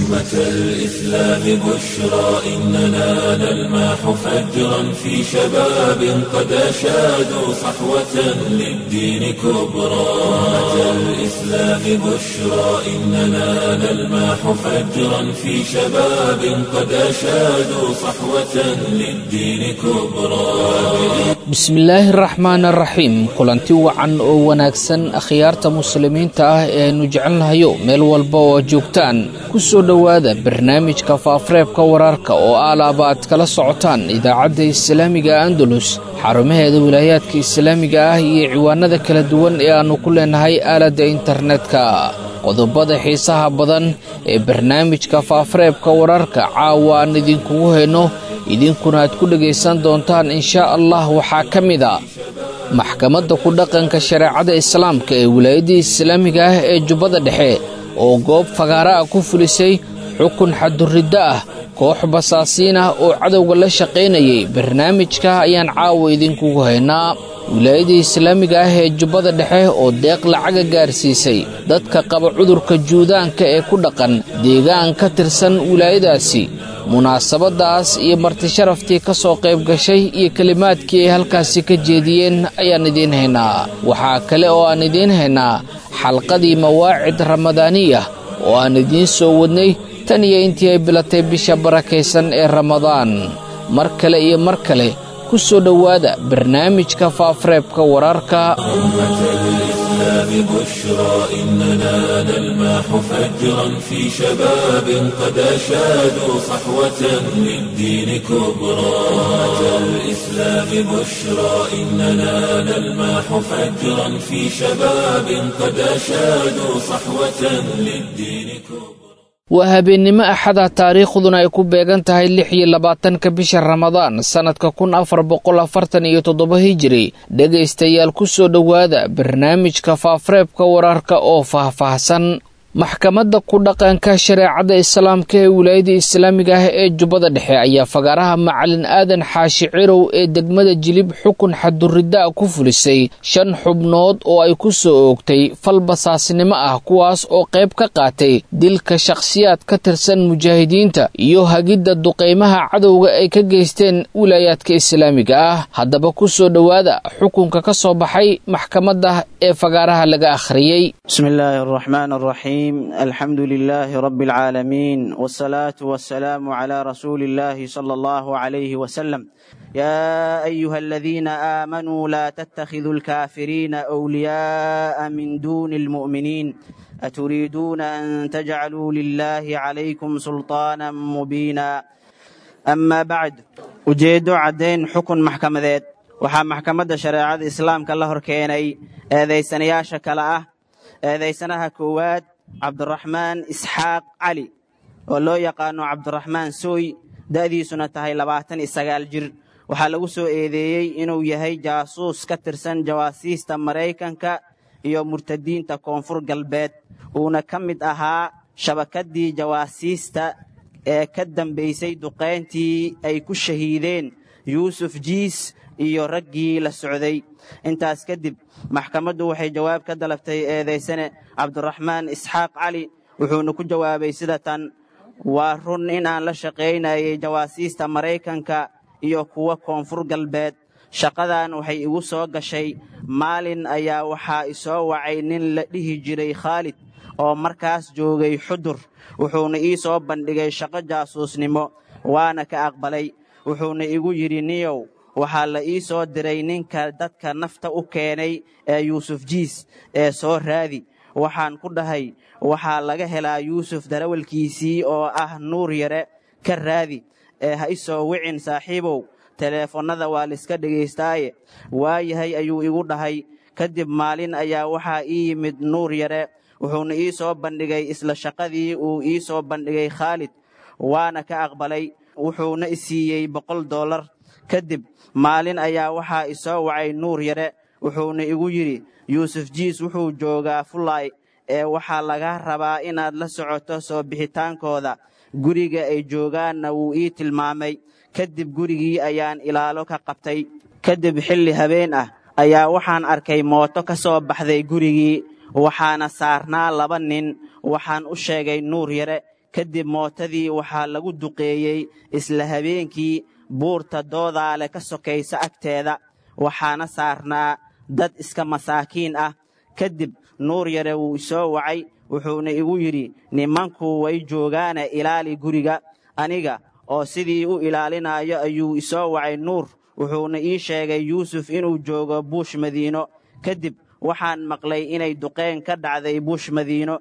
أمة الإسلام بشرى إننا نلمح فجرا في شباب قد أشادوا صحوة للدين كبرى أمة الإسلام بشرى إننا نلمح فجرا في شباب قد أشادوا صحوة للدين كبرى bismillaahi raxmaan araxiim kulanti wacan oo wanaagsan akhyaarta muslimiinta ah ee aynu jecelnahayo meel walba oo joogtaan ku soo dhowaada barnaamijka faafareebka wararka oo aalaaba aad kala socotaan idaacadda islaamiga andalus xarumaheeda wilaayaadka islaamiga ah iyo ciwaanada kala duwan ee aannu ku leenahay aaladda internetka qodobada xiisaha badan ee barnaamijka faafareebka wararka caawa aan idinkugu hayno idinkuna aad ku dhegaysan doontaan inshaa allah waxaa ka mid a maxkamadda ku dhaqanka shareecada islaamka ee wilaayadda islaamiga ah ee jubbada dhexe oo goob fagaara ah ku fulisay xukun xaduriddo ah koox basaasiin ah oo cadowga la shaqaynayay barnaamijka ayaan caawa idinkugu haynaa wilaayadda islaamiga ah ee jubbada dhexe oo deeq lacaga gaarsiisay dadka qaba cudurka juudaanka ee ku dhaqan deegaan ka tirsan wilaayadaasi munaasabadaas iyo martisharaftii ka soo qayb gashay iyo kelimaadkii ay halkaasi ka jeediyeen ayaan idiin haynaa waxaa kale oo aan idiin haynaa xalqadii mawaacid ramadaaniya oo aan idiin soo wadnay tan iyo intii ay bilatay bisha barakaysan ee ramadaan mar kale iyo mar kale ku soo dhowaada barnaamijka faafareebka wararka بشرى إننا نلمح فجرا في شباب قد أشادوا صحوة للدين كبرى أمة الإسلام بشرى إننا نلمح فجرا في شباب قد أشادوا صحوة للدين كبرى waa habeennimo axada taariikhduna ay ku beegan tahay lix iyo labaatanka bisha ramadaan sannadka kun afar boqol afartan iyo toddoba hijiri dhegaystayaal ku soo dhowaada barnaamijka faafareebka wararka oo faahfaahsan maxkamadda ku dhaqanka shareecada islaamka ee wilaayada islaamiga ah ee jubbada dhexe ayaa fagaaraha macalin aadan xaashi cirow ee degmada jilib xukun xaduriddaa ku fulisay shan xubnood oo ay ku soo oogtay fal basaasnimo ah kuwaas oo qayb ka qaatay dilka shakhsiyaad ka tirsan mujaahidiinta iyo hagidda duqaymaha cadowga ay ka geysteen wilaayaadka islaamiga ah haddaba ku soo dhowaada xukunka ka soo baxay maxkamadda ee fagaaraha laga akhriyey الحمد لله رب العالمين والصلاة والسلام على رسول الله صلى الله عليه وسلم يا أيها الذين آمنوا لا تتخذوا الكافرين أولياء من دون المؤمنين أتريدون أن تجعلوا لله عليكم سلطانا مبينا أما بعد ujeedo caddayn xukun maxkamadeed waxaa maxkamadda shareecada islaamka la hor keenay eedaysanayaasha kale ah eedaysanaha koowaad cabdiraxmaan isxaaq cali oo loo yaqaano cabdiraxmaan sooy da'diisuna tahay labaatan iyo sagaal jir waxaa lagu soo eedeeyey inuu yahay jaasuus ka tirsan jawaasiista maraykanka iyo murtadiinta koonfur galbeed uuna ka mid ahaa shabakaddii jawaasiista ee ka dambaysay duqayntii ay ku shahiideen yuusuf jiis iyo raggii la socday intaas kadib maxkamaddu waxay jawaab ka dalabtay eedaysane cabdiraxmaan isxaaq cali wuxuuna ku jawaabay sida tan waa run in aan la shaqaynayay jawaasiista maraykanka iyo kuwa koonfur galbeed shaqadan waxay igu soo gashay maalin ayaa waxaa isoo wacay nin la dhihi jiray khaalid oo markaas joogay xudur wuxuuna ii soo bandhigay shaqo jaasuusnimo waana ka aqbalay wuxuuna igu yidhi niyow waxaa la ii soo diray ninka dadka nafta u keenay ee yuusuf jiis ee soo raadi waxaan ku dhahay waxaa laga helaa yuusuf darawalkiisii oo ah nuur yare ka raadi ee ha isoo wicin saaxiibow teleefonnada waa laiska dhegaystaaye waayahay ayuu igu dhahay kadib maalin ayaa waxaa ii yimid nuur yare wuxuuna ii soo bandhigay isla shaqadii uu ii soo bandhigay khaalid waana ka aqbalay wuxuuna i siiyey boqol dollar kadib maalin ayaa waxaa isoo wacay nuur yare wuxuuna igu yidhi yuusuf jiis wuxuu joogaa fulay ee waxaa laga rabaa inaad la socoto soo bixitaankooda guriga ay joogaanna wuu ii tilmaamay kadib gurigii ayaan ilaalo ka qabtay kadib xilli habeen ah ayaa waxaan arkay mooto ka soo baxday gurigii waxaana saarnaa laba nin waxaan u sheegay nuur yare kadib mootadii waxaa lagu duqeeyey isla habeenkii buurta doodaale ka sokaysa agteeda waxaana saarnaa dad iska masaakiin ah kadib nuur yare wuu isoo wacay wuxuuna igu yidhi nimanku way joogaane ilaali guriga aniga oo sidii u ilaalinayo ayuu isoo wacay nuur wuxuuna ii sheegay yuusuf inuu joogo buush madiino kadib waxaan maqlay inay duqeen ka dhacday buush madiino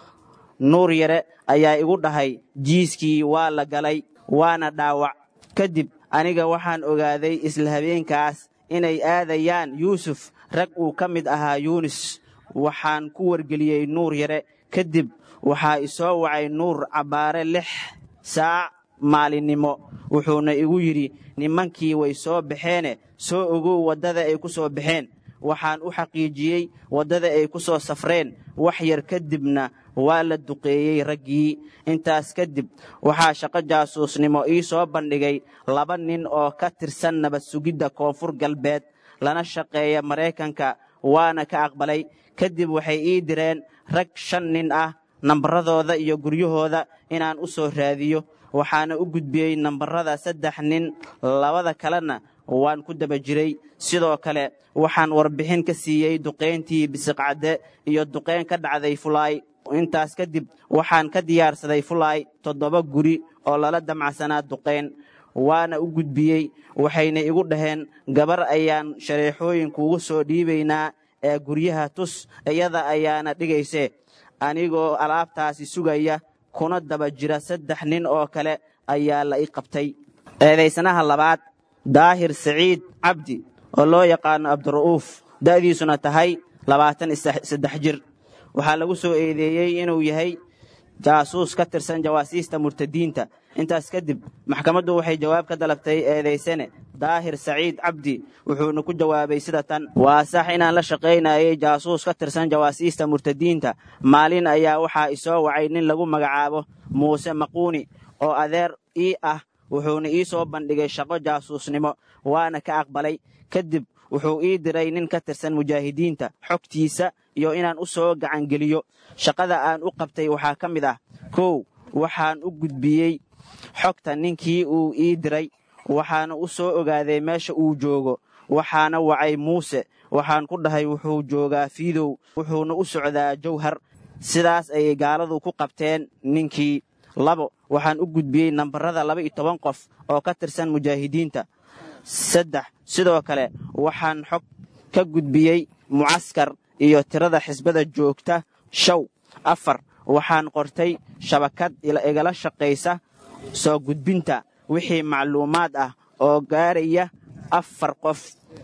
nuur yare ayaa igu dhahay jiiskii waa la galay waana dhaawac kadib aniga waxaan ogaaday isla habeenkaas inay aadayaan yuusuf rag uu ka mid ahaa yuunis waxaan ku wargeliyey nuur yare kadib waxaa isoo wacay nuur cabbaare lix saac maalinnimo wuxuuna igu yidhi nimankii way soo baxeene soo ogow waddada ay ku soo baxeen waxaan u xaqiijiyey waddada ay ku soo safreen wax yar kadibna waa la duqeeyey raggii intaas kadib waxaa shaqo jaasuusnimo ii soo bandhigay laba nin oo ka tirsan nabad sugidda koonfur galbeed lana shaqeeya maraykanka waana ka aqbalay kadib waxay ii direen rag shan nin ah nambaradooda iyo guryahooda inaan u soo raadiyo waxaana u gudbiyey nambarada saddex nin labada kalena waan ku daba jiray sidoo kale waxaan warbixin ka siiyey duqayntii bisiqcadde iyo duqayn ka dhacday fulaay intaas kadib waxaan ka diyaarsaday fulaay toddoba guri oo lala damacsanaa duqayn waana u gudbiyey waxayna igu dhaheen gabar ayaan shareexooyinkuugu soo dhiibaynaa ee guryaha tus iyada ayaana dhigayse anigoo alaabtaasi sugaya kuna daba jira saddex nin oo kale ayaa la i qabtay eedaysanaha labaad daahir saciid cabdi oo loo yaqaano abdira'uuf da'diisuna tahay labaatan saddex jir waxaa lagu soo eedeeyey inuu yahay jaasuus ka tirsan jawaasiista murtadiinta intaas kadib maxkamaddu waxay jawaab ka dalabtay eedaysane daahir saciid cabdi wuxuuna ku jawaabay sida tan waa sax inaan la shaqaynayay jaasuus ka tirsan jawaasiista murtadiinta maalin ayaa waxaa isoo wacay nin lagu magacaabo muuse maquuni oo adeer ii ah wuxuuna ii soo bandhigay shaqo jaasuusnimo waana ka aqbalay kadib wuxuu ii diray nin ka tirsan mujaahidiinta xogtiisa iyo inaan u soo gacangeliyo shaqada aan u qabtay waxaa ka mid ah kow waxaan u gudbiyey xogta ninkii uu ii diray waxaana u soo ogaaday meesha uu joogo waxaana wacay muuse waxaan ku dhahay wuxuu joogaa fiidow wuxuuna u socdaa jawhar sidaas ayay gaaladu ku qabteen ninkii labo waxaan u gudbiyey nambarada laba iyo toban qof oo ka tirsan mujaahidiinta saddex sidoo kale waxaan xog ka gudbiyey mucaskar iyo tirada xisbada joogta show afar waxaan qortay shabakad igala shaqaysa soo gudbinta wixii macluumaad ah oo gaaraya afar qof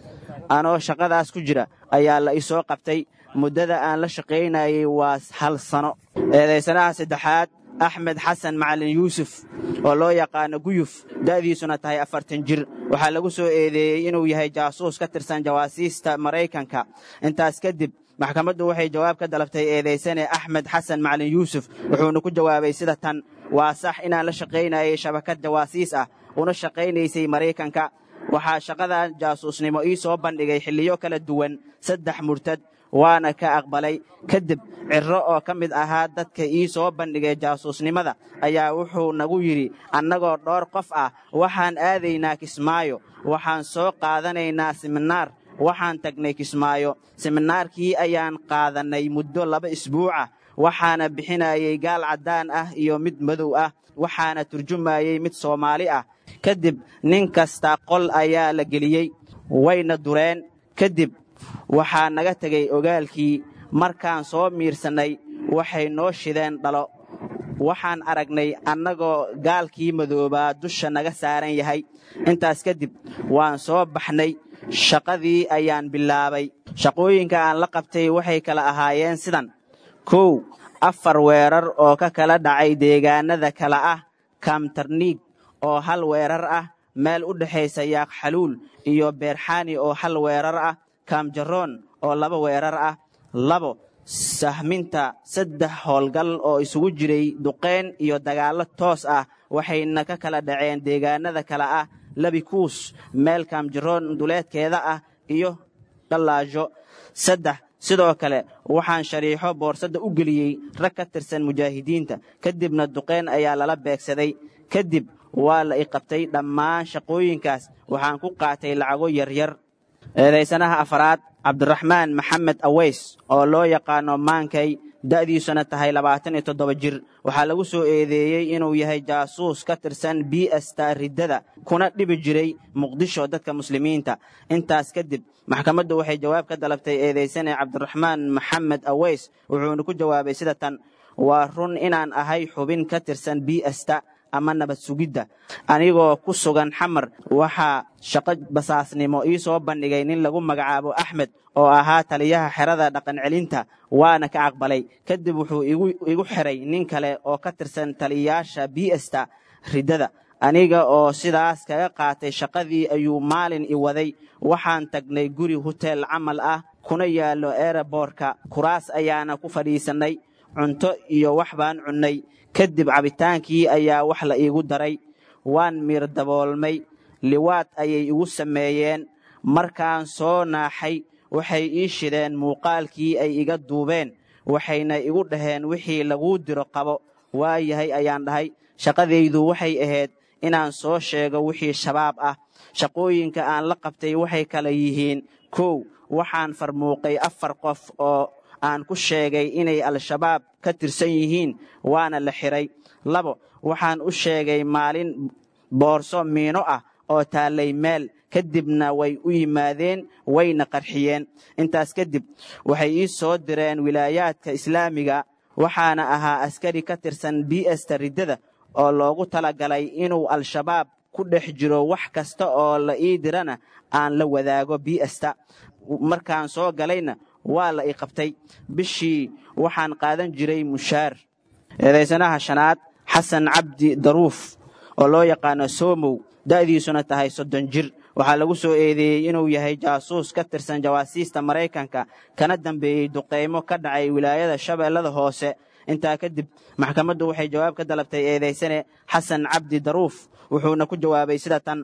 anoo shaqadaas ku jira ayaa la isoo qabtay muddada aan la shaqaynayay waa hal sano eedaysanaha saddexaad axmed xasan macalin yuusuf oo loo yaqaano guyuf da'diisuna tahay afartan jir waxaa lagu soo eedeeyey inuu yahay jaasuus ka tirsan jawaasiista maraykanka intaas kadib maxkamaddu waxay jawaab ka dalabtay eedaysane axmed xasan macalin yuusuf wuxuuna ku jawaabay sida tan waa sax inaan la shaqaynayay shabakad jawaasiis ah una shaqaynaysay maraykanka waxaa shaqadan jaasuusnimo ii soo bandhigay xilliyo kala duwan saddex murtad waana ka aqbalay kadib cirro oo ka mid ahaa dadka ii soo bandhigay jaasuusnimada ayaa wuxuu nagu yidhi annagoo dhowr qof ah waxaan aadaynaa kismaayo waxaan soo qaadanaynaa siminaar waxaan tagnay kismaayo siminaarkii ayaan qaadannay muddo laba isbuucah waxaana bixinayay gaal caddaan ah iyo mid madow ah waxaana turjumayey mid soomaali ah kadib nin kasta qol ayaa la geliyey wayna dureen kadib waxaa naga tegay ogaalkii markaan soo miirsannay waxay noo shideen dhalo waxaan aragnay annagoo gaalkii madoobaa dusha naga saaran yahay intaas kadib waan soo baxnay shaqadii ayaan bilaabay shaqooyinka aan la qabtay waxay kala ahaayeen sidan kow afar weerar oo ka kala dhacay deegaanada kala ah kaamtarniig oo hal weerar ah meel u dhexaysa yaaq xaluul iyo beerxaani oo hal weerar ah kaamjaroon oo laba weerar ah labo sahminta saddex howlgal oo isugu jiray duqayn iyo dagaallo toos ah waxayna ka kala dhaceen deegaanada kale ah labikuus meel kaamjaroon duleedkeeda ah iyo dhallaajo saddex sidoo kale waxaan shariixo boorsadda u geliyey rag ka tirsan mujaahidiinta kadibna duqeyn ayaa lala beegsaday kadib waa la i qabtay dhammaan shaqooyinkaas waxaan ku qaatay lacago yaryar eedaysanaha afaraad cabdiraxmaan maxamed aweys oo loo yaqaano maankay da'diisuna tahay labaatan iyo toddoba jir waxaa lagu soo eedeeyey inuu yahay jaasuus ka tirsan b sta riddada kuna dhibi jiray muqdisho dadka muslimiinta intaas kadib maxkamaddu waxay jawaab ka dalabtay eedaysane cabdiraxmaan maxamed aweys wuxuuna ku jawaabay sida tan waa run inaan ahay xubin ka tirsan b sta ama nabad sugidda anigoo ku sugan xamar waxaa shaqo basaasnimo ii soo bandhigay nin lagu magacaabo axmed oo ahaa taliyaha xerada dhaqancelinta waana ka aqbalay kadib wuxuu igu xiray nin kale oo ka tirsan taliyayaasha biesta riddada aniga oo sidaas kaga qaatay shaqadii ayuu maalin i waday waxaan tagnay guri hoteel camal ah kuna yaallo ereborka kuraas ayaana ku fadhiisannay cunto iyo wax baan cunnay kadib cabitaankii ayaa wax la iigu daray waan miir daboolmay liwaad ayay igu sameeyeen markaan soo naaxay waxay ii shideen muuqaalkii ay iga duubeen waxayna igu dhaheen wixii laguu diro qabo waayahay ayaan dhahay shaqadaydu waxay ahayd inaan soo sheego wixii shabaab ah shaqooyinka aan la qabtay waxay kala yihiin kow waxaan farmuuqay afar qof oo aan ku sheegay inay al-shabaab ka tirsan yihiin waana la xiray labo waxaan u sheegay maalin boorso miino ah oo taallay meel kadibna way u yimaadeen wayna qarxiyeen intaas kadib waxay ii soo direen wilaayaadka islaamiga waxaana ahaa askari ka tirsan bsta riddada oo loogu talagalay inuu al-shabaab ku dhex jiro wax kasta oo la ii dirana aan la wadaago bsta markaan soo galayna waa la i qabtay bishii waxaan qaadan jiray mushaar eedaysanaha shanaad xasan cabdi daruuf oo loo yaqaano somow da'diisuna tahay soddon jir waxaa lagu soo eedeeyey inuu yahay jaasuus ka tirsan jawaasiista maraykanka kana dambeeyey duqaymo ka dhacay wilaayada shabeellada hoose intaa kadib maxkamaddu waxay jawaab ka dalabtay eedaysane xasan cabdi daruuf wuxuuna ku jawaabay sida tan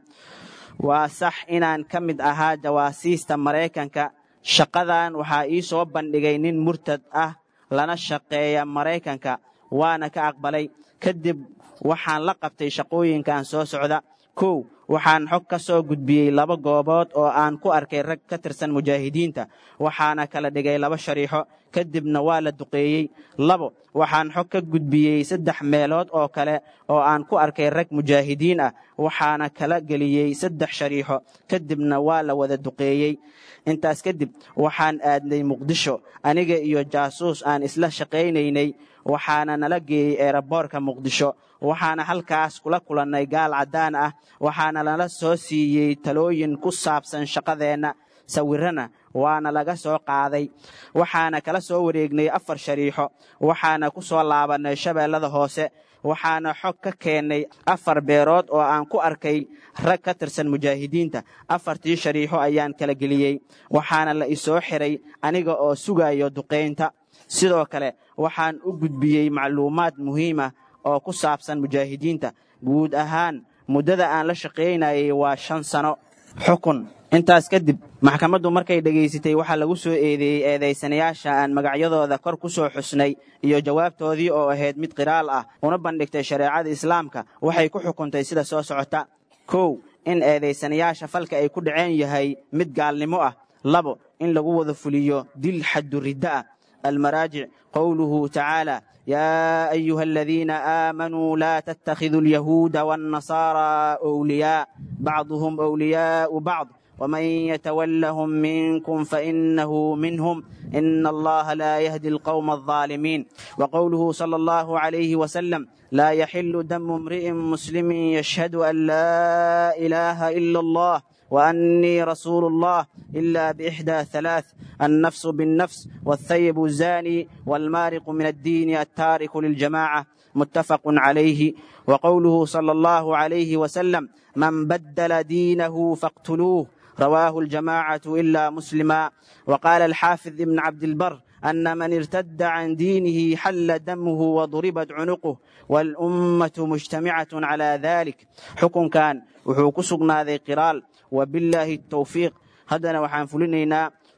waa sax inaan ka mid ahaa jawaasiista maraykanka shaqadan waxaa ii soo bandhigay nin murtad ah lana shaqeeya maraykanka waana ka aqbalay kadib waxaan la qabtay shaqooyinkan soo socda kow waxaan xog ka soo gudbiyey laba goobood oo aan ku arkay rag ka tirsan mujaahidiinta waxaana kala dhigay laba shariixo kadibna waa la duqeeyey labo waxaan xog ka gudbiyey saddex meelood oo kale oo aan ku arkay rag mujaahidiin ah waxaana kala geliyey saddex shariixo kadibna waa la wada duqeeyey intaas kadib waxaan aadnay muqdisho aniga iyo jaasuus aan isla shaqaynaynay waxaana nala geeyey eeraboorka muqdisho waxaana halkaas kula kulannay gaal caddaan ah waxaana nala soo siiyey talooyin ku saabsan shaqadeenna sawirana waana laga soo qaaday waxaana kala soo wareegnay afar shariixo waxaana ku soo laabannay shabeellada hoose waxaana xog ka keennay afar beerood oo aan ku arkay rag ka tirsan mujaahidiinta afartii shariixo ayaan kala geliyey waxaana la isoo xiray aniga oo sugayo duqaynta sidoo kale waxaan u gudbiyey macluumaad muhiim ah oo ku saabsan mujaahidiinta guud ahaan muddada aan la shaqaynayay waa shan sano xukun intaas kadib maxkamaddu markay dhegaysatay waxaa lagu soo eedeeyey eedaysanayaasha aan magacyadooda kor ku soo xusnay iyo jawaabtoodii oo ahayd mid qiraal ah una bandhigtay shareecada islaamka waxay ku xukuntay sida soo socota kow in eedaysanayaasha falka ay ku dhaceen yahay mid gaalnimo ah labo in lagu wada fuliyo dil xaddu riddo ah almaraajic qowluhu tacaala يا أيها الذين آمنوا لا تتخذوا اليهود والنصارى أولياء بعضهم أولياء بعض ومن يتولهم منكم فإنه منهم إن الله لا يهدي القوم الظالمين وقوله صلى الله عليه وسلم لا يحل دم امرئ مسلم يشهد أن لا إله إلا الله وأني رسول الله إلا بإحدى ثلاث النفس بالنفس والثيب الزاني والمارق من الدين التارك للجماعة متفق عليه وقوله صلى الله عليه وسلم من بدل دينه فاقتلوه رواه الجماعة إلا مسلما وقال الحافظ ابن عبد البر أن من ارتد عن دينه حل دمه وضربت عنقه والأمة مجتمعة على ذلك حكم كان وحوكسقنا ذي قرال وبالله التوفيق هدنا وحان فلنينا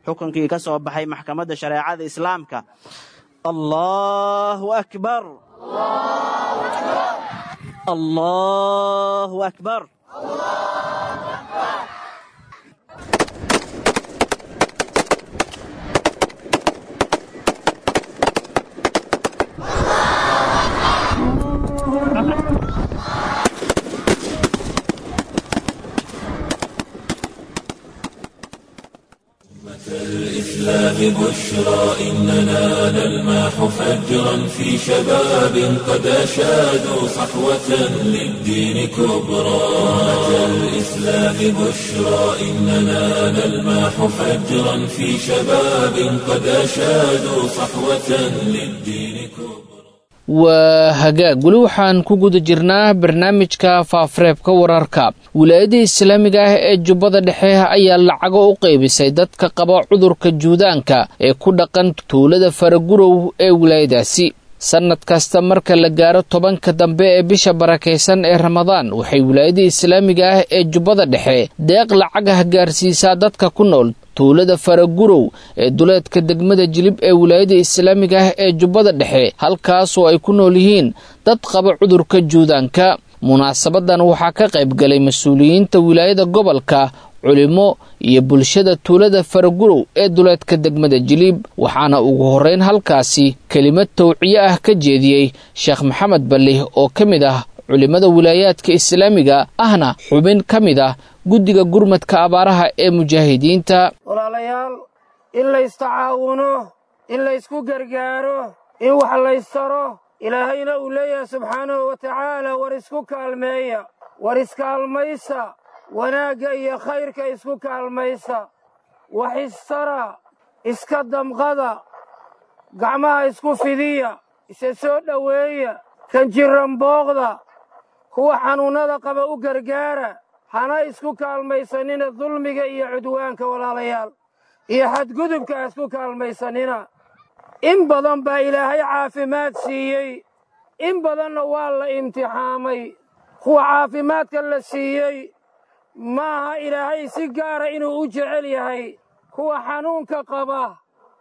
xukunkii ka soo baxay maxkamadda shareecada islaamka allahu akbar allahu akbar الإسلام بشرى إننا نلمح فجرا في شباب قد أشادوا صحوة للدين كبرى أمة الإسلام بشرى إننا نلمح فجرا في شباب قد أشادوا صحوة للدين كبرى waa hagaag weli waxaan ku guda jirnaa barnaamijka faafareebka wararka wilaayada islaamiga ah ee jubbada dhexe ayaa lacago u qaybisay dadka qaba cudurka juudaanka ee ku dhaqan tuulada faragurow ee wilaayadaasi sannad kasta marka la gaaro tobanka dambe ee bisha barakaysan ee ramadaan waxay wilaayada islaamiga ah ee jubbada dhexe deeq lacagah gaarsiisaa dadka ku nool tuulada faragurow ee duleedka degmada jilib ee wilaayada islaamiga ah ee jubbada dhexe halkaasoo ay ku nool yihiin dad qaba cudurka juudaanka munaasabadan waxaa ka qayb galay mas-uuliyiinta wilaayada gobolka culimo iyo bulshada tuulada faragurow ee duleedka degmada jiliib waxaana ugu horreyn halkaasi kelimad tawciye ah ka jeediyey sheekh maxamed balih oo ka mid ah culimmada wilaayaadka islaamiga ahna xubin ka mid ah guddiga gurmadka abaaraha ee mujaahidiinta walaalayaal in laystacaawuno in laysku gargaaro in wax laystaro ilaahayna uu leeyahay subxaanahu wa tacaala war isku kaalmeeya war iskaalmaysa wanaagga iyo khayrka isku kaalmaysa wax istara iska damqada gacmaha isku fidiya isa soo dhoweeya kan jirran booqda kuwa xanuunnada qaba u gargaara hana isku kaalmaysanina dulmiga iyo cudwaanka walaalayaal iyo xadgudubka ha isku kaalmaysanina in badan baa ilaahay caafimaad siiyey in badanna waa la imtixaamay kuwa caafimaadka la siiyey maaha ilaahay si gaara inuu u jecel yahay kuwa xanuunka qaba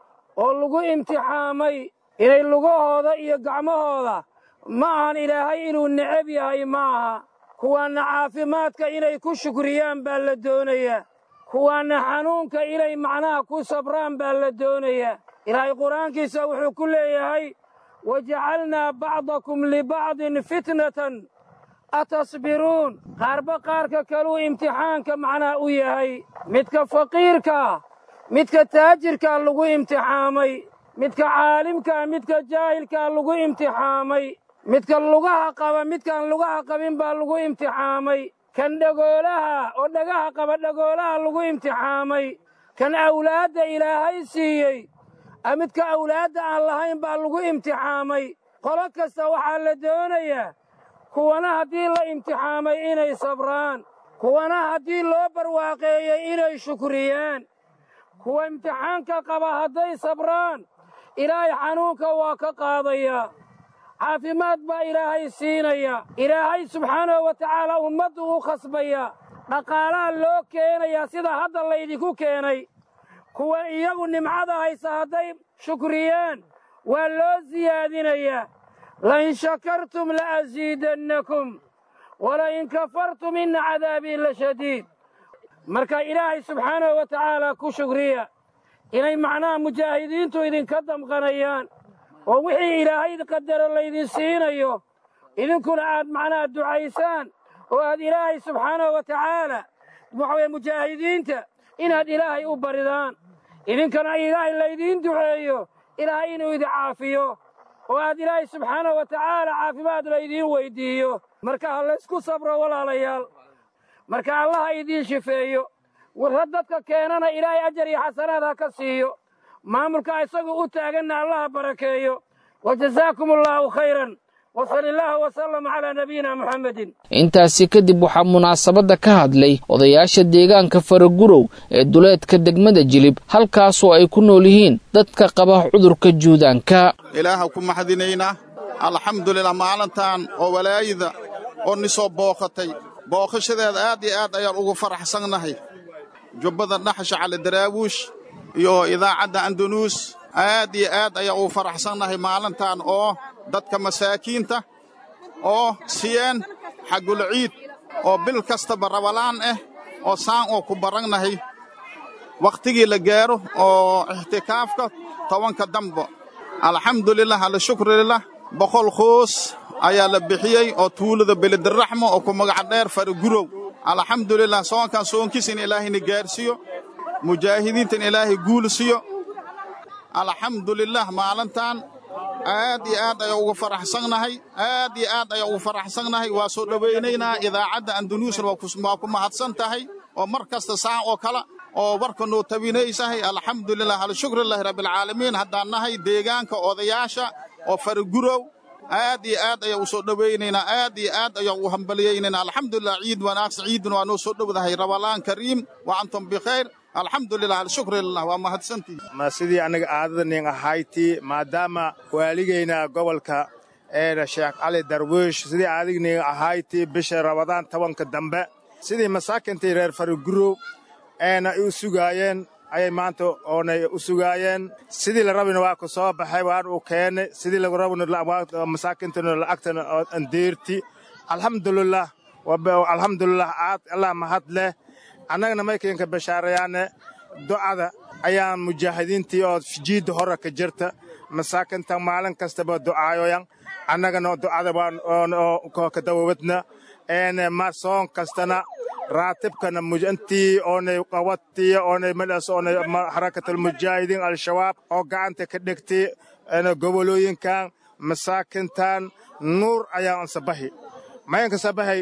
oo lagu imtixaamay inay lugahooda iyo gacmahooda ma ahan ilaahay inuu necab yahay ma aha kuwaanna caafimaadka inay ku shukriyaan baa la doonayaa kuwaanna xanuunka inay macnaha ku sabraan baa la doonayaa ilaahay qur-aankiisa wuxuu ku leeyahay wajacalnaa bacdakum libacdin fitnatan atasbiruun qaarba qaarka kaluu imtixaanka macnaha u yahay midka faqiirkaa midka taajirkaa lagu imtixaamay midka caalimkaa midka jaahilkaa lagu imtixaamay midka lugaha qaba midkaan lugaha qabin baa lagu imtixaamay kan dhagoolaha oo dhagaha qaba dhagoolaha lagu imtixaamay kan awlaadda ilaahay siiyey midka awlaadda aan lahayn baa lagu imtixaamay qolo kasta waxaa la doonayaa kuwana haddii la imtixaamay inay sabraan kuwana haddii loo barwaaqeeyey inay shukriyaan kuwa imtixaanka qaba hadday sabraan ilaahay xanuunka waa ka qaadayaa caafimaad baa ilaahay siinaya ilaahay subxaanahu wa tacaala ummaddu u khasbaya dhaqaalaha loo keenayaa sida hadda laydinku keenay kuwa iyagu nimcada haysa hadday shukriyaan waa loo siyaadinayaa lain shakartum la'asiidannakum walain kafartum inna cadaabii la shadiid marka ilaahay subxaanahu wa tacaala ku shukriya inay macnaha mujaahidiintu idinka damqanayaan oo wixii ilaahay qadaro laydin siinayo idinkuna aad macnaha ducaysaan oo aad ilaahay subxaanahu wa tacaala waxaweye mujaahidiinta inaad ilaahay u baridaan idinkana ilaahay laydiin duceeyo ilaahay inuu idin caafiyo oo aad ilaahay subxaanahu wa tacaala caafimaad laydiin weyddiiyo marka ha laysku sabro walaalayaal marka allaha idiin shifeeyo warra dadka keenana ilaahay ajar iyo xasanaad ha ka siiyo maamulka isagu u taaganna allaha barakeeyo wa jasaakum allaahu khayran wasali illaahu wasalam calaa nabiyina muxamedin intaasi kadib waxaa munaasabadda ka hadlay odayaasha deegaanka faragurow ee duleedka degmada jilib halkaasoo ay ku nool yihiin dadka qaba cudurka juudaanka ilaaha ku maxdinaynaa alxamdulilah maalintan oo walaayada oo ni soo booqatay booqashadeeda aad iyo aad ayaan ugu faraxsannahay jubbada dhaxasha cali daraawuush iyo idaacadda andanuus aad iyo aad ayaa ugu faraxsannahay maalintan oo dadka masaakiinta oo siyeen xaggul ciid oo bil kastaba rabalaan ah oo saan oo ku baragnahay wakhtigii la gaaro oo ixtikaafka tobanka dambo alxamdulilah alshukrulilah boqol qoos ayaa la bixiyey oo tuulada belediraxmo oo ku magaca dheer faragurow alxamdulilah soonkan soonkiis in ilaahayna gaarsiiyo mujaahidiinta in ilaahay guul siiyo alxamdulilah maalintan aad iyo aad ayaa ugu faraxsannahay aad iyo aad ayaa ugu faraxsannahay waa soo dhowaynaynaa idaacadda andanuusna waa ku mahadsan tahay oo mar kasta saan oo kale oo warka noo tabinaysahay alxamdulilah alshukrulilahi rabbialcaalamiin haddaan nahay deegaanka odayaasha oo faragurow aad iyo aad ayaa u soo dhowaynaynaa aad iyo aad ayaa u hambaliyaynaynaa alxamdulilah ciid wanaagsan ciiduna waa noo soo dhowdahay rabalaan kariim wa antum bikhayr alxamdulilah alshukrulilah waa mahadsantii ma sidii annaga aadadanin ahayti maadaama waaligayna gobolka eena sheekh cali darwiish sidii adignin ahayti bisha rabadaan tobanka dambe sidii masaakintii reer faragurow eena u sugaayeen ayay maanta oonay u sugaayeen sidii la rabina waa ku soo baxay waan uu keennay sidii lagu rabina masaakintana lacagtana andeerti alxamdulilah alxamdulilah aad allah mahad leh annagana maykaynka bashaarayaane ducada ayaan mujaahidiintii oo jiidda hore ka jirta masaakinta maalin kastaba ducaayoyan annagana ducada waan ka dawawadna een ma soon kastana raatibkana intii oonay qabattiya oonay madhaas oonay xarakatalmujaahidiin al-shabaab oo gacanta ka dhigtay gobolooyinkan masaakintan nuur ayaan sabahi mayanka sabahay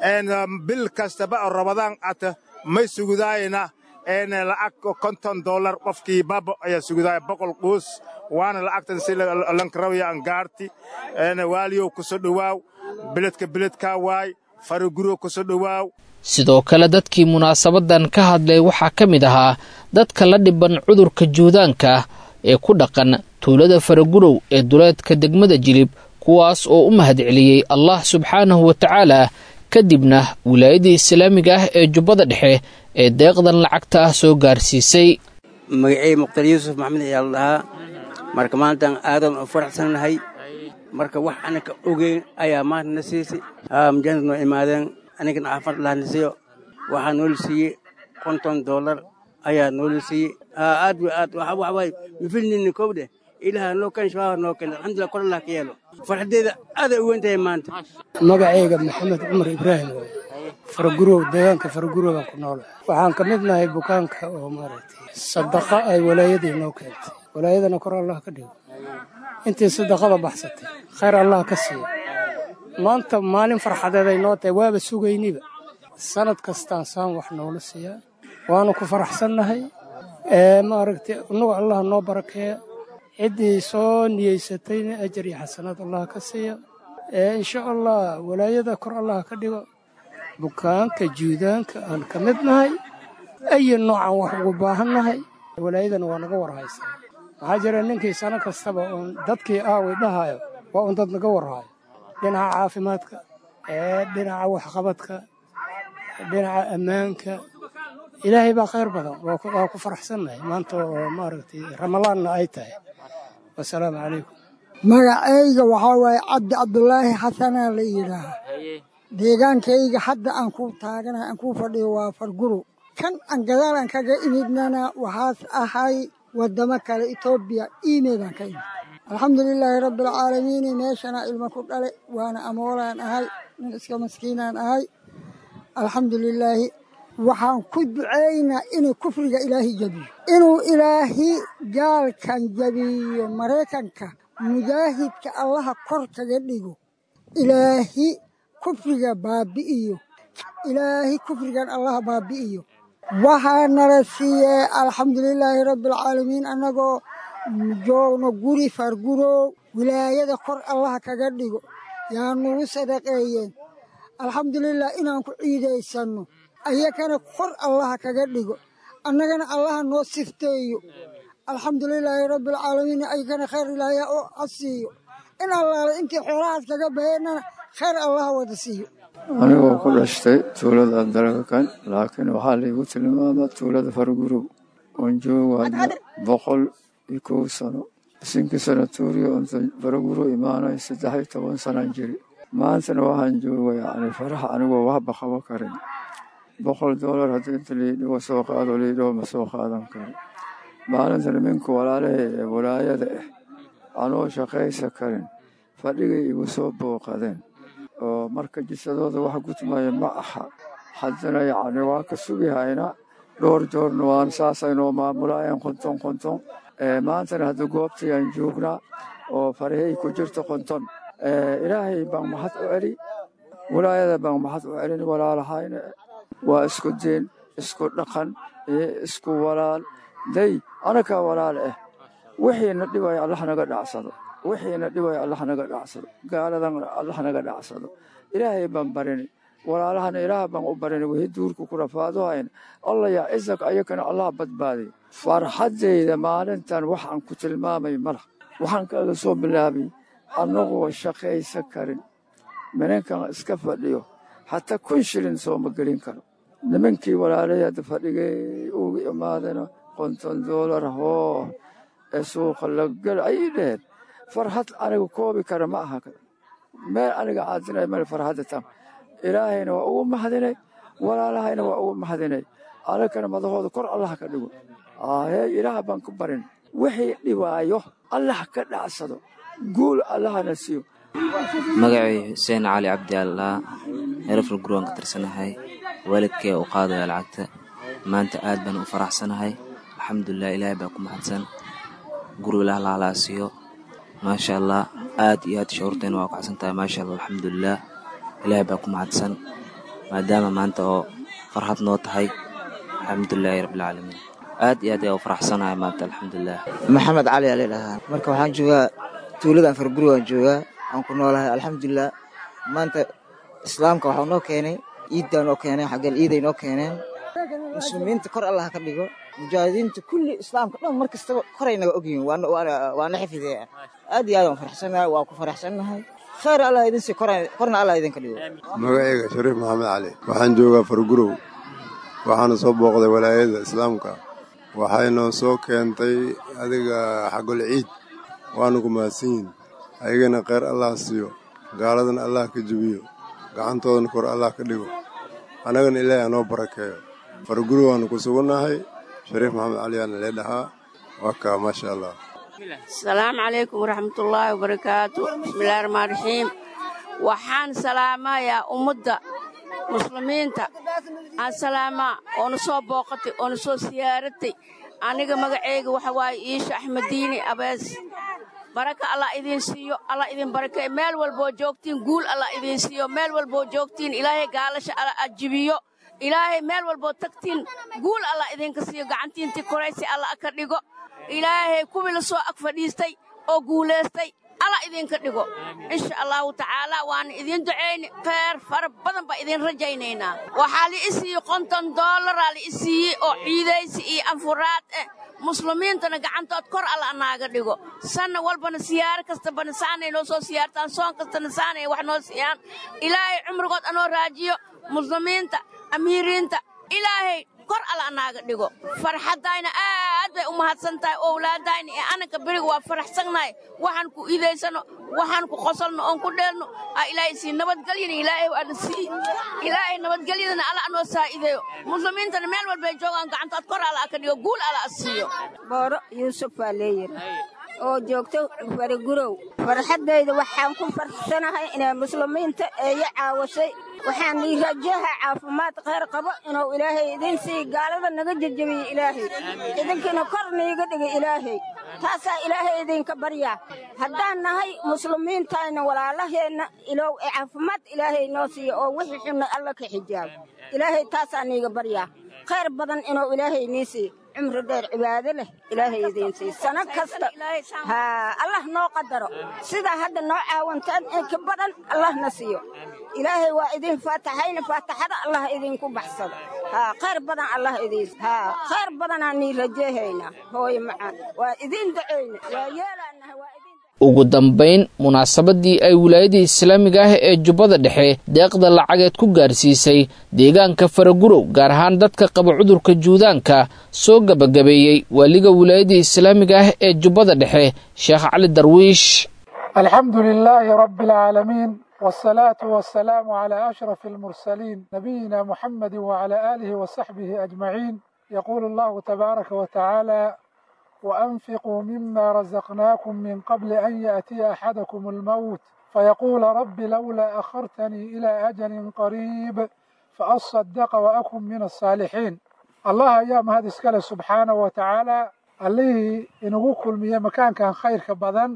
bil kastaba oo rabadaan ata may sugudaayana een lacag konton dollar qofkii baba ayaa sugudaaya boqol quus waana lacagtan si lankarawaya angaarti een waaliyow kusoo dhowaaw beledka beledkaa waay faraguro kusoo dhowaaw sidoo kale dadkii munaasabadan ka hadlay waxaa ka mid ahaa dadka la dhiban cudurka juudaanka ah ee ku dhaqan tuulada faragurow ee duleedka degmada jilib kuwaas oo u mahadceliyey allah subxaanahu wa tacaala kadibna wilaayadii islaamiga ah ee jubbada dhexe ee deeqdan lacagta ah soo gaarsiisay magacey mukhtar yuusuf maxamed ayaa la dhahaa marka maantaan aadan u faraxsannahay marka wax anaka ogeyn ayaa maanta na siisay mujaahid noo imaadeen anigan caafad lahna siiyo waxaa noola siiyey konton dollar ayaa noola siiyey aad wa aad waxawaay mifilnini kowdhe ilaha noo kan shabaab noo keen alxamdulillah kor allah ka yeelo farxadeeda aaday u weyn tahay maanta magacayga maxamed cumar ibraahim waay faragurow deegaanka faragurow baan ku noolahay waxaan ka mid nahay bukaanka oo maaragtay sadaqa ay walaayadii noo keentay walaayadana kor allah ka dhigo intii sadaqada baxsatay khayr allah ka siiyo maanta maalin farxadeed ay noo tahay waaba sugayniba sanad kastaan saan wax noola siiyaa waanu ku faraxsannahay maaragtay innagu allah noo barakeeya ciddii soo niyeysatayna ajar iyo xasanaad allah ka siiya insha allah walaayada kor allah ka dhigo bukaanka juudaanka aan ka mid nahay ayi noocan wax ugu baahan nahay walaayadana waa naga warhaysaa maxaa jira ninkii sano kastaba uun dadkii aaway dhahayo waa uun dad naga warhayo dhinaca caafimaadka dhinaca waxqabadka dhinaca ammaanka ilaahay baa khayr badan waa ku faraxsannahay maanta oo maaragtay ramalaanna ay tahay wasalaamu calaykum magacayga waxaa waaye cabdi cabdulaahi xasanaa la yidhaaha deegaankayga hadda aan ku taaganahay aan ku fadhiyo waa farguro kan aan gadaalan kaga imidnana waxaas ahay waddamo kale etoobiya iimeydaan ka imid alxamdulilaahi rabbialcaalamiini meeshana ilmo ku dhale waana amoolaan ahay nin iska maskiinaan ahay alxamdulilaahi waxaan ku ducaynaa inuu kufriga ilaahi jabiyo inuu ilaahi gaalkan jabiyo maraykanka mujaahidka allaha kor kaga dhigo ilaahi kufriga baabi'iyo ilaahi kufrigan allaha baabi'iyo waxaa nala siiyey alxamdulilaahi rabbialcaalamiin annagoo joogno guri fargurow wilaayada kor allaha kaga dhigo yaa nugu sadaqeeyeen alxamdulilah inaan ku ciidaysanno ayakana kor allaha kaga dhigo annagana allaha noo sifteeyo alxamdulilaahi rabbialcaalamiin ayakana khayr ilaahya oo asiiyo in allaala intii xoolahaas kaga baheennana khayr allaha wada siiyo anigoo ku dhashtay tuulada dalaga kan laakiin waxaa laygu tilmaamaa tuulada fargurow oon joogo hadda boqol iyo kow sano isinkii sanatuuriyo onta baraguro imaanay saddex iyo toban sanaan jiri maantana waxaan jooga yacni farax anigoo waxba qabo karin boqol doolar haddii inta liidhigo soo qaado liidhigo ma soo qaadan karo maalinta niminka walaalahay ee walaayada ah anoo shaqaysa karin fadhigay igu soo booqadeen oo marka jisadooda wax gudmaya ma aha haddana yacni waa ka sugihayna dhowr joorna waan saasaynoo maamulaayeen qonton qonton maantana hadda goobtayaan joognaa oo farahay ku jirto qonton ilaahay baan maxad u celi walaayada baan maxad u celin walaalahayna waa isku diin isku dhaqan iyo isku walaal day anakaa walaal ah wixiina dhibaya allah naga dhacsado wixiina dhibaya allah naga dhacsado gaaladan allah naga dhacsado ilaahay baan barini walaalahana ilaah baan u barini wixii duurka ku rafaadohayn allah yaa isag ayakana allah badbaadiy farxaddayda maalintan waxaan ku tilmaamay mala waxaan kaaga soo bilaabay annagoo shaqaysa karin minankan iska fadhiyo hataa kun shilin sooma gelin karo nimankii walaalay hadda fadhigay ugu imaadana konton doolar hoo ee suuqa lagal ayay dheheen farxad aniga koobi kara ma aha meel aniga caadinay meel farxadda tam ilaahayna waa ugu mahadinay walaalahayna waa ugu mahadinay anagana madahooda kor allah ka dhigo hee ilaah baan ku barin wixii dhibaayo allah ka dhacsado guul allahna siiyo magacay xuseen cali cabdi allaa herafal gurwaan ka tirsanahay waalidkee u qaadaya lacagta maanta aad baan u faraxsanahay alxamdulilah ilaahay baa ku mahadsan guri ilaah lahalaa siiyo maasha allah aad iyo aad shucuurteena waa kacsan tahay maasha allah alxamdulilah ilaahay baa ku mahadsan maadaama maanta oo farxad noo tahay alxamdulilahi rabbilcaalamiin aad iyo aad ayaa u faraxsanahay maanta alxamdulilah maxamed cali aa ladhahaa marka waxaan joogaa tuuladan farguri waan joogaa aan ku noolahay alxamdulilah maanta islaamka waxaa noo keenay ciiddaa noo keeneen xaggeen ciiday noo keeneen muslimiinta kor allah ka dhigo mujaahidiinta kulli islaamka dhan mar kastaba koray naga ogyihiin waana xifidee aad iyo aad waan faraxsanahay waa ku faraxsannahay khayr allah idin sii korna allah idinka dhigo magacayga shariif maxamed cali waxaan joogaa fargurow waxaana soo booqday walaayada islaamka waxaynoo soo keentay adiga xagol ciid waana ku mahadsan yihin ayagana kheyr allah siiyo gaaladana allah ka jebiyo gacantoodana kor allah ka dhigo annagana ilaahay anoo barakeeyo farguri waanu ku sugannahay shariif maxamed cali aana lee dhahaa waa kaa maasha allah asalaamu calaykum waraxmatullaahi wabarakaatu bismillahi raxmaan raxiim waxaan salaamayaa ummadda muslimiinta aan salaamaa oona soo booqatay oona soo siyaaratay aniga magaceyga waxa waaye iisha axmediini abees baraka allah idiin siiyo allah idin barakey meel walboo joogtiin guul allah idiin siiyo meel walboo joogtiin ilaahay gaalasha alla ajibiyo ilaahay meel walboo tagtiin guul allah idinka siiyo gacantiintii koraysi allah ka dhigo ilaahay kuwii la soo ag fadhiistay oo guulaystay allah idinka dhigo insha allahu tacaala waana idiin ducayni kheyr fara badan baa idin rajaynaynaa waxaa la i siiyey konton doolaraa la i siiyey oo ciidaysi iyo anfuraad eh muslimiintana gacantood kor alla naaga dhigo sanna walbana siyaaro kastabana saanay noo soo siyaartaan soon kastana saanay wax noo siiyaan ilaahay cumrigood anoo raajiyo muslimiinta amiiriinta ilaahay kor alla naaga dhigo farxaddayna aad bay u mahadsan tahay owlaadayna ee ananka beriga waa faraxsannahay waxaan ku iidaysano waxaan ku qosolno oon ku dheelno aa ilaahay sii nabadgelyana ilaahay waana sii ilaahay nabadgelyadana alla anoo saa'ideeyo muslimiintana meel walbay joogaan gacantood kor alla ka dhigo guul alla siiyo booro yuusuf baa leeyihi oo joogto farigurow farxaddayda waxaan ku farxsanahay inay muslimiinta eeyo caawashay waxaan ii rajaha caafimaad khayr qabo inuu ilaahay idin sii gaalada naga jejebiyo ilaahay idinkina kor niiga dhiga ilaahay taasaa ilaahay idinka baryaa haddaan nahay muslimiintayna walaalaheenna ilow ee caafimaad ilaahay noo siiyo oo wixii xunna alla ka xijaabo ilaahay taasaa niiga baryaa khayr badan inuu ilaahay nii siiyo cumri dheer cibaado leh ilaahay idiin sii sano kasta haa allah noo qadaro sidaa hadda noo caawantaan in ka badan allahna siiyo ilaahay waa idin faataxayna faataxada allah idinku baxsado haa khayr badan allah idiin haa khayr badanaa nii rajeehaynaa hooye macaan waa idiin ducayna waa yeelaanahay waa idin ugu dambayn munaasabadii ay wilaayadii islaamiga ah ee jubbada dhexe deeqda lacageed ku gaarsiisay deegaanka faragurow gaar ahaan dadka qaba cudurka juudaanka soo gebagabeeyey waaliga wilaayadii islaamiga ah ee jubbada dhexe sheekh cali darwiish alxamdu lilaahi rabbi alcaalamiin wsalaatu wasalaamu calaa ashraf almursaliin nabiyina muxamedi wacalaa aalihi wasaxbihi ajmaciin yaquulu allahu tabaaraka wa tacaala وأنفقوا مما رزقناكم من قبل أن يأتي أحدكم الموت فيقول رب لولا أخرتني إلى أجل قريب فأصدق وأكن من الصالحين الله أيام هذا اسكال سبحانه وتعالى اللي إنه كل مية مكان كان خير كبدن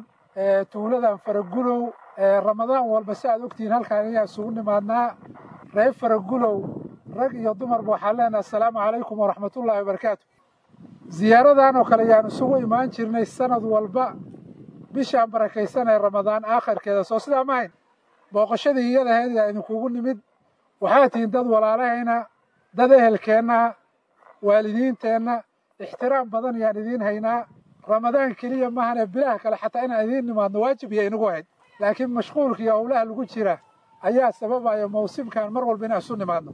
تولدا فرقلو رمضان والبساء أكتين هل كان يأسون معنا ريب فرقلو رق يضمر بوحالنا السلام عليكم ورحمة الله وبركاته ziyaaradan oo kale yaan isugu imaan jirnay sanad walba bishaan barakaysan ee ramadaan aakhirkeeda soo sidaa mahayn booqashadii iyadaheed yaa idinkugu nimid waxaa tihiin dad walaalahayna dad ehelkeenna waalidiinteenna ixtiraam badan yaan idiin haynaa ramadaan keliya mahane bilaha kale xataa inaan idiin nimaadno waajib iyo inagu hayd laakiin mashquulka iyo howlaha lagu jira ayaa sababaya mawsimkan mar walba inaan isu nimaadno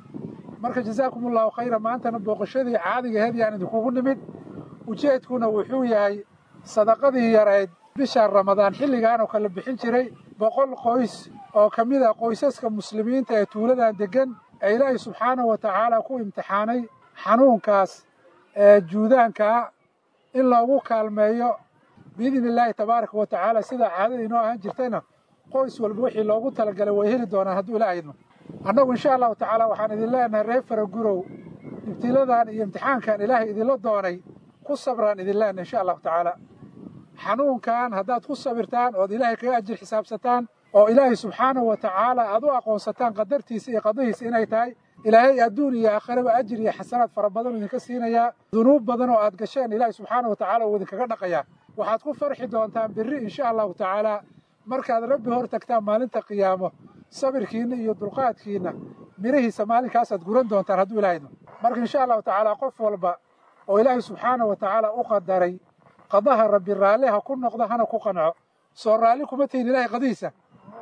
marka jazaakum allahu khayra maantana booqashadii caadigaheed yaan idinkugu nimid ujeedkuna wuxuu yahay sadaqadii yarayd bishaan ramadaan xilligaan oo kale bixin jiray boqol qoys oo ka mid a qoysaska muslimiinta ee tuuladan deggan ee ilaahay subxaanahu wa tacaala ku imtixaanay xanuunkaas ee juudaankaa in loogu kaalmeeyo biidni illaahi tabaaraka wa tacaala sida caadada inoo ahaan jirtayna qoys walba wixii loogu talagalay way heli doonaan hadduu ilaaha idmo annagu insha allahu tacaala waxaan idin leenahay reer faragurow ibtiladan iyo imtixaankan ilaahay idinla doonay ku sabraan idin leenahay insha allahu tacaala xanuunkan haddaad ku sabirtaan ood ilaahay kaga ajir xisaabsataan oo ilaahay subxaanahu wa tacaala aad u aqoonsataan qadartiisa iyo qadadiisa inay tahay ilaahay adduun iyo aakhiraba ajir iyo xasanaad fara badan idinka siinayaa dunuub badan oo aad gasheen ilaahay subxaanahu wa tacaala uu idinkaga dhaqayaa waxaad ku farxi doontaan birri insha allahu tacaala markaad rabbi hor tagtaan maalinta qiyaamo sabirkiinna iyo dulqaadkiinna mirihiisa maalinkaasaad guran doontaan hadduu ilaahayno marka insha allahu tacaala qof walba oo ilaahay subxaanahu wa tacaala u qadaray qadaha rabbi raalli ha ku noqdo hana ku qanco soo raalli kuma tihin ilaahay qadihiisa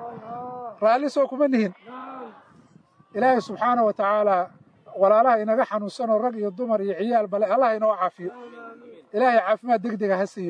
raalli soo kuma nihin ilaahay subxaanahu wa tacaala walaalaha inaga xanuunsanoo rag iyo dumar iyo ciyaal bale allah inoo caafiyo ilaahay caafimaad degdega ha siiyo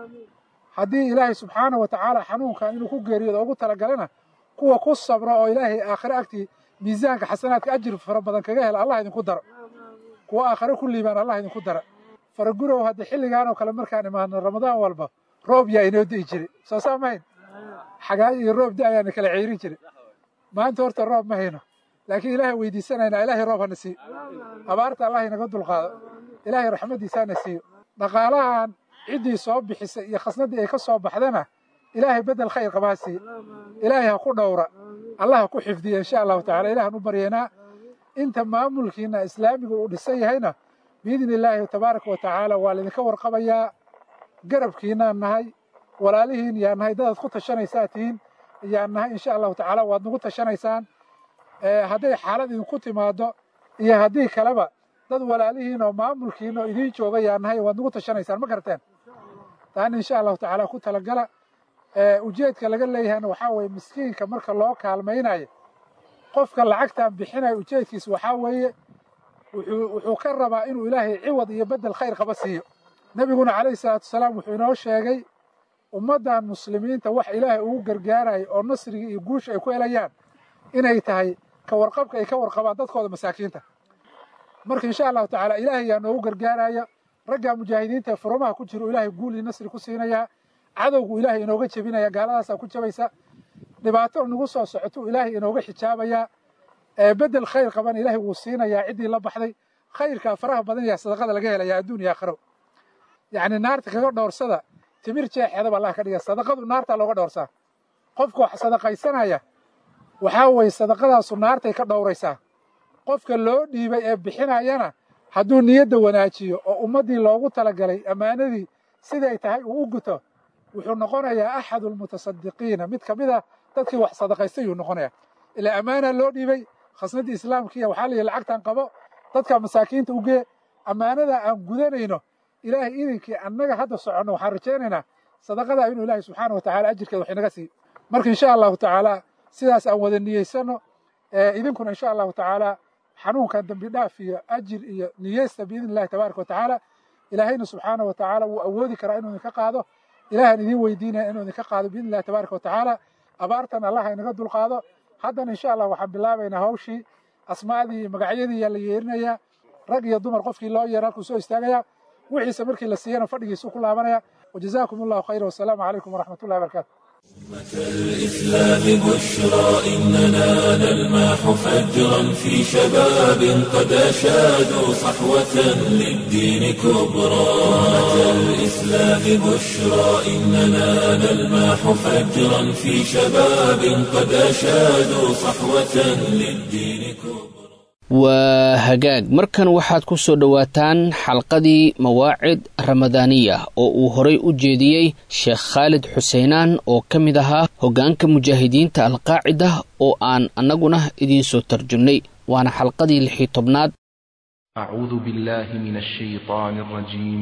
haddii ilaahay subxaanahu wa tacaala xanuunkan inuu ku geeriyoodo ugu talagalana kuwa ku sabra oo ilaahay aakhire agtii miisaanka xasanaadka ajir fara badan kaga hela allah idinku daro kuwa aakhire ku liibaan allah idinku dara faragurow hadda xilligaan oo kale markaan imaadno ramadaan walba roob yaa inoo di'i jiray soo saa mahayn xagaayo iyo roob da-ayaana kala ceyrin jiray maanta horta roob ma hayno laakiin ilaahay weydiisanaynaa ilaahay roob hana siiyo abaarta allah inaga dulqaado ilaahay raxmaddiisa hana siiyo dhaqaalahan ciddii soo bixisay iyo khasnaddii ay ka soo baxdana ilaahay bedel khayr qabaa siiye ilaahay ha ku dhowra allah ha ku xifdiya insha allahu tacala ilahan u baryaynaa inta maamulkiina islaamiga uu dhisan yahayna biidni illaahi tabaaraka wa tacaala waa laydinka warqabayaa garabkiinaan nahay walaalihiin yaan nahay dadaad ku tashanaysaa tihiin yaan nahay insha allahu tacaala waad nagu tashanaysaan hadday xaalad idinku timaado iyo haddii kaleba dad walaalihiin oo maamulkiina oo idiin jooga yaan nahay waad nagu tashanaysaan ma garteen taana insha allahu tacaala ku talagala ujeedka laga leeyahayna waxaa weeye miskiinka marka loo kaalmaynayo qofka lacagtan bixinayo ujeedkiisa waxaa weeye wuxuu ka rabaa inuu ilaahay ciwad iyo bedel khayr qaba siiyo nebiguna calayhi salaatu wasalaam wuxuu inoo sheegay ummaddan muslimiinta wax ilaahay ugu gargaarayo oo nasriga iyo guusha ay ku helayaan inay tahay ka warqabka ay ka warqabaan dadkooda masaakiinta marka insha allahu tacaala ilaahay yaa noogu gargaaraya ragga mujaahidiinta ee furumaha ku jiro ilaahay guul iyo nasri ku siinayaa cadowgu ilaahay inooga jebinaya gaaladaasaa ku jabaysa dhibaato nagu soo socotuu ilaahay inooga xijaabayaa bedel khayr qaban ilaahay wuu siinayaa ciddii la baxday khayrkaa faraha badan yaa sadaqada laga helayaa adduun iyo aakhiro yacni naarta kaga dhowrsada timir jeexeedaba allah ka dhiga sadaqadu naartaa looga dhowrsaa qofka wax sadaqaysanaya waxaa weeye sadaqadaasu naartay ka dhowraysaa qofka loo dhiibay ee bixinayana hadduu niyadda wanaajiyo oo ummaddii loogu talagalay ammaanadii siday tahay uu u guto wuxuu noqonayaa axadu almutasadiqiina mid ka mid a dadkii wax sadaqaystay yuu noqonayaa ilaa ammaanaa loo dhiibay khasnaddii islaamkiiya waxaa la yihi lacagtan qabo dadka masaakiinta u gee ammaanada aan gudanayno ilaahay idinkii annaga hadda soconno waxaan rajaynaynaa sadaqadaa inuu ilaahay subxaana wa tacala ajirkeeda wax inaga siiyo marka insha allahu tacaala sidaas aan wada niyeysano idinkuna insha allahu tacaala xanuunkan dambi dhaaf iyo ajir iyo niyeysta biidni illahi tabaaraka wa tacaala ilaahayna subxaana wa tacaala wuu awoodi karaa inuu idinka qaado ilahan idin weydiinaya inuu idinka qaado biidni illahi tabaaraka wa tacaala abaartan allah inaga dulqaado haddana insha allah waxaan bilaabaynaa hawshii asmaadii iyo magacyadii yaa la yeerinayaa rag iyo dumar qofkii loo yeera halkuu soo istaagaya wixiisa markii la siiyana fadhigiisuu ku laabanaya wajazaakum allahu khayra wasalaamu calaykum waraxmat ullahi barakaatu الإسلام بشرى إننا نلمح فجرا في شباب قد أشادوا صحوة للدين كبرى أمة الإسلام بشرى إننا نلمح فجرا في شباب قد أشادوا صحوة للدين كبرى waa hagaag markan waxaad ku soo dhowaataan xalqadii mawaacid ramadaaniya oo uu horay u jeediyey sheekh khaalid xuseenaan oo ka mid ahaa hoggaanka mujaahidiinta alqaacida oo aan annaguna idiinsoo tarjumnay waana xalqadii lixii tobnaad أعوذ بالله من الشيطان الرجيم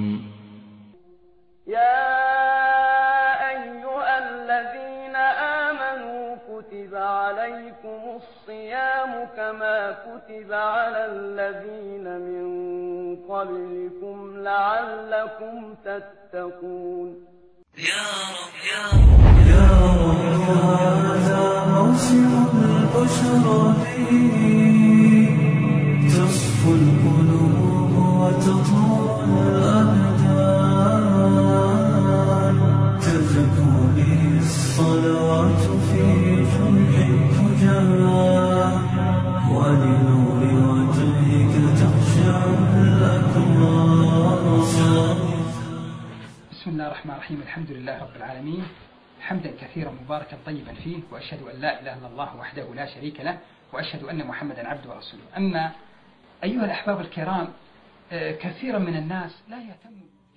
يا أيها الذين آمنوا كتب عليكم الصيام كما كتب على الذين من قبلكم لعلكم تتقون يا رب يا رب يا رب هذا موسم البشرى تصفو القلوب وتطول الأبدان تزكو به الصلوات في جمع الفجار ولنور وجهك تخشع الأكرام بسم الله الرحمن الرحيم الحمد لله رب العالمين حمدا كثيرا مباركا طيبا فيه واشهد ان لا اله الا الله وحده لا شريك له واشهد ان محمدا عبده ورسوله اما ايها الاحباب الكرام آه، كثيرا من الناس لا يهتم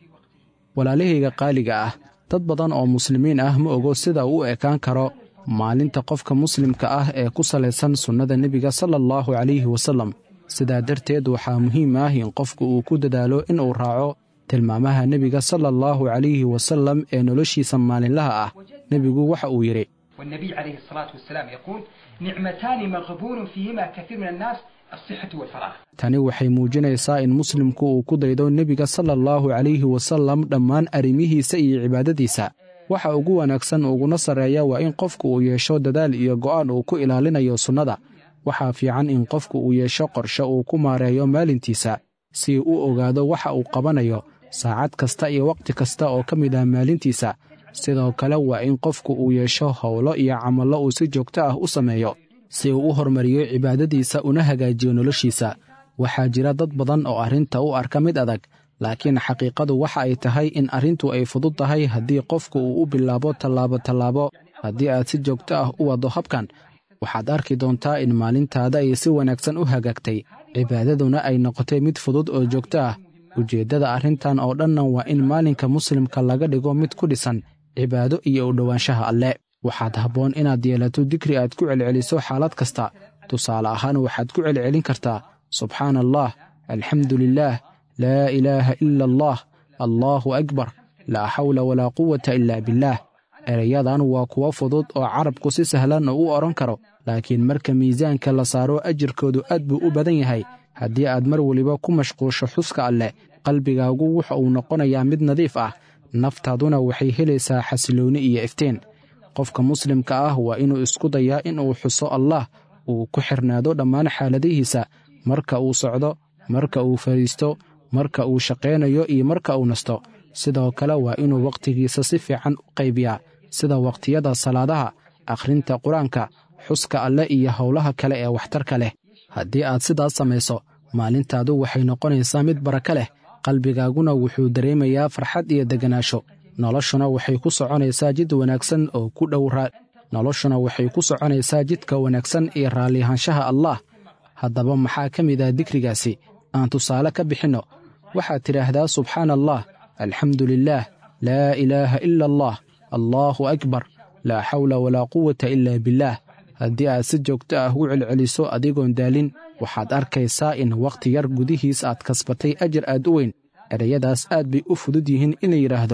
walaalahayga qaaliga ah dad badan oo muslimiin ah ma ogo sida uu u ekaan karo maalinta qofka muslimka ah ee ku salaysan sunnada nebiga sala allahu calayhi wasallam sidaa darteed waxaa muhiim ah in qofku uu ku dadaalo inuu raaco tilmaamaha nebiga sala allahu calayhi wasallam ee noloshiisa maalinlaha ah nebigu waxa uu yidhi والنبي عليه الصلاه والسلام يقول نعمتان مغبون فيهما كثير من الناس الصحه والفراغ tani waxay muujinaysaa in muslimku uu ku daydo nebiga sala allahu calayhi wasallam dhammaan arrimihiisa iyo cibaadadiisa waxa ugu wanaagsan uguna sarreeya waa in qofku uu yeesho dadaal iyo go'aan uu ku ilaalinayo sunnada waxaa fiican in qofku uu yeesho qorshe uu ku maareeyo maalintiisa si uu u ogaado waxa uu qabanayo saacad kasta iyo wakhti kasta oo ka mid ah maalintiisa sidoo kale waa in qofku uu yeesho howlo iyo camallo uu si joogto ah u sameeyo si uu u hormariyo cibaadadiisa una hagaajiyo noloshiisa waxaa jira dad badan oo arrinta u arka mid adag laakiin xaqiiqadu waxa ay tahay in arrintu ay fudud tahay haddii qofku uu u bilaabo tallaabo tallaabo haddii aad si joogto ah u waddo habkan waxaad arki doontaa in maalintaada ay si wanaagsan u hagaagtay cibaadaduna ay noqotay mid fudud oo joogto ah ujeeddada arrintan oo dhanna waa in maalinka muslimka laga dhigo mid ku dhisan cibaado iyo u dhowaanshaha alle waxaad habboon inaad yeelato dikri aad ku celceliso xaalad kasta tusaale ahaan waxaad ku celcelin kartaa subxaana allah alxamdu lilaah laa ilaaha ila allah allaahu akbar laa xawla walaa quwata ila billaah erayadan waa kuwo fudud oo carabku si sahlan u odhan karo laakiin marka miisaanka la saaro ajirkoodu aad buu u badan yahay haddii aad mar weliba ku mashquusho xuska alleh qalbigaagu wuxa uu noqonayaa mid nadiif ah naftaaduna waxay helaysaa xasiloonni iyo iftiin qofka muslimka ah waa inuu isku dayaa inuu xuso allah uu ku xirnaado dhammaan xaaladihiisa marka uu socdo marka uu fadhiisto marka uu shaqaynayo iyo marka uu nasto sidoo kale waa inuu wakhtigiisa si fiican u qaybiyaa sida wakhtiyada salaadaha akhrinta qur-aanka xuska alle iyo howlaha kale ee waxtarka leh haddii aad sidaas samayso maalintaadu waxay noqonaysaa mid baraka leh qalbigaaguna wuxuu dareemayaa farxad iyo deganaansho noloshuna waxay ku soconaysaa jid wanaagsan oo ku dhow noloshuna waxay ku soconaysaa jidka wanaagsan iyo raallihaanshaha allaah haddaba maxaa ka mid ah dikrigaasi aan tusaale ka bixinno waxaad tidhaahdaa subxaana allah alxamdu lilaah laa ilaaha ila allah allaahu akbar laa xawla walaa quwata ila billaah haddii aad si joogto ah u celceliso adigoon daalin waxaad arkaysaa in wakhti yar gudihiis aad kasbatay ajar aad u weyn ereyadaas aad bay u fudud yihiin in la yidhaahdo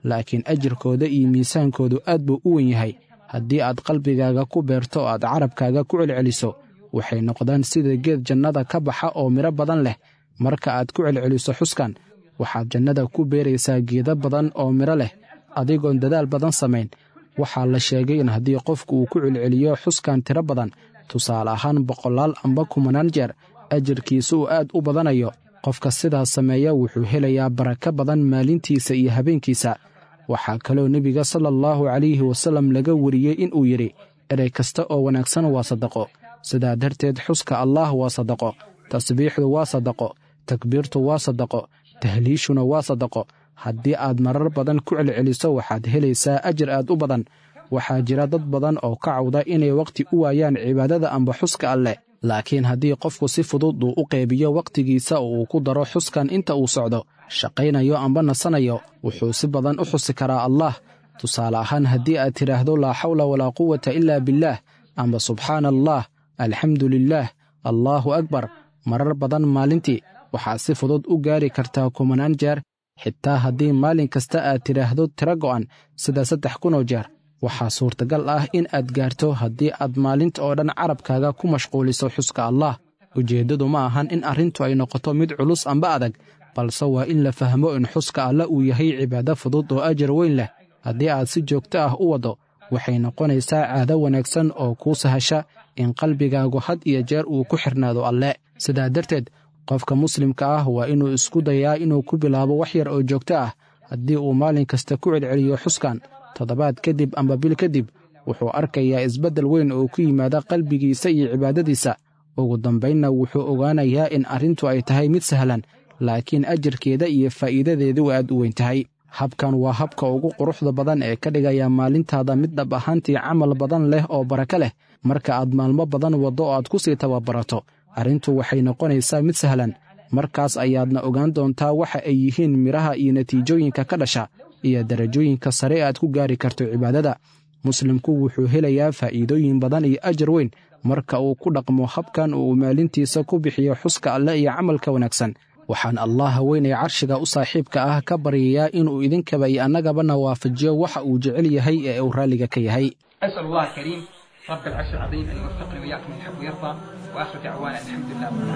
laakiin ajirkooda iyo miisaankoodu aad buu u wen yahay haddii aad qalbigaaga ku beerto oo aad carabkaaga ku celceliso waxay noqdaan sida geed jannada ka baxa oo midho badan leh marka aad ku celceliso xuskan waxaad jannada ku beeraysaa geedo badan oo midho leh adigoon dadaal badan samayn waxaa la sheegay in haddii qofku uu ku celceliyo xuskan tiro badan tusaale ahaan boqolaal amba kumanaan jeer ajirkiisa uu aad u badanayo qofka sidaas sameeya wuxuu helayaa barako badan maalintiisa iyo habeenkiisa waxaa kaloo nebiga sala allahu calayhi wasallam laga wariyey inuu yidhi erey kasta oo wanaagsan waa sadaqo sidaa darteed xuska allaah waa sadaqo tasbiixdu waa sadaqo takbiirtu waa sadaqo tahliishuna waa sadaqo haddii aad marar badan ku celceliso waxaad helaysaa ajir aad u badan waxaa jira dad badan oo ka cawda inay wakhti u waayaan cibaadada amba xuska alleh laakiin haddii qofku si fudud uu u qaybiyo wakhtigiisa oo uu ku daro xuskan inta uu socdo shaqaynayo amba nasanayo wuxuu si badan u xusi karaa allah tusaale ahaan haddii aad tidhaahdo laa xawla walaa quwata ilaa billaah amba subxaana allah alxamdu lilaah allaahu akbar marar badan maalintii waxaad si fudud u gaari kartaa kumanaan jeer xitaa haddii maalin kasta aad tidhaahdo tiro go'an sida saddex kunoo jeer waxaa suurtagal ah in aad gaarto haddii aad maalinta oo dhan carabkaaga ku mashquuliso xuska allah ujeeddadu ma ahan in arrintu ay noqoto mid culus amba adag balse waa in la fahmo in xuska alla uu yahay cibaado fudud oo ajar weyn leh haddii aad si joogto ah u waddo waxay noqonaysaa caado wanaagsan oo kuu sahasha in qalbigaagu had iyo jeer uu ku xirnaado alle sidaa darteed qofka muslimka ah waa inuu isku dayaa inuu ku bilaabo wax yar oo joogto ah haddii uu maalin kasta ku celceliyo xuskan toddobaad kadib amba bil kadib wuxuu arkayaa isbeddel weyn oo ku yimaada qalbigiisa iyo cibaadadiisa ugu dambaynna wuxuu ogaanayaa in arrintu ay tahay mid sahlan laakiin ajarkeeda iyo faa'iidadeedu aad u weyn tahay habkan waa habka ugu quruxda badan ee ka dhigaya maalintaada mid dhab ahaantii camal badan leh oo barako leh marka aad maalmo badan waddo oo aad ku sii tababarato arrintu waxay noqonaysaa mid sahlan markaas ayaadna ogaan doontaa waxa ay yihiin midhaha iyo natiijooyinka ka dhasha iyo darajooyinka sare aad ku gaari karto cibaadada muslimku wuxuu helayaa faa'iidooyin badan iyo ajar weyn marka uu ku dhaqmo habkan uu maalintiisa ku bixiyo xuska alle iyo camalka wanaagsan waxaan allah weynay carshiga u saaxiibka ah ka baryayaa inuu idinkaba iyo annagabana waafajiyo waxa uu jecel yahay ee uu raalliga ka yahay أسأل الله الكريم رب العرش العظيم أن يوفقني وإياكم من يحب ويرضى وآخر دعوانا الحمد لله رب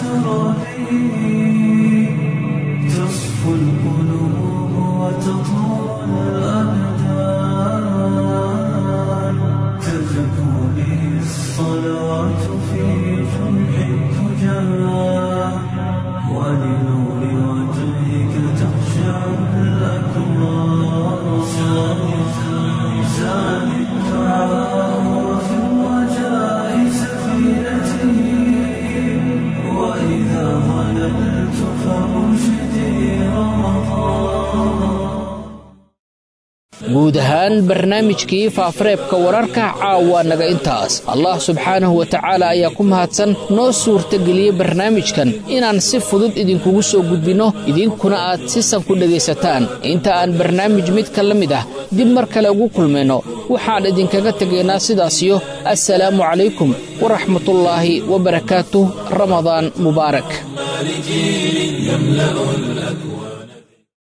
العالمين تصفو القلوب وتطول الأبدان تزكو به الصلوات في جمح الفجار ولنور وجهك تخشع الأكبار زاد الدعاء وفي الرجاء سفينتي وإذا ظللت فأرشدي رمضان guud ahaan barnaamijkii faafareebka wararka caawa naga intaas allah subxaanahu wa tacaala ayaa ku mahadsan noo suurtageliyey barnaamijkan inaan si fudud idinkugu soo gudbinno idinkuna aad sisan ku dhegaysataan inta aan barnaamij midka la mid ah dib mar kale ugu kulmayno waxaan idinkaga tegaynaa sidaasiyo assalaamu calaykum waraxmatullaahi wabarakaatuh ramadaan mubaarak لجيل يملأ الأكوان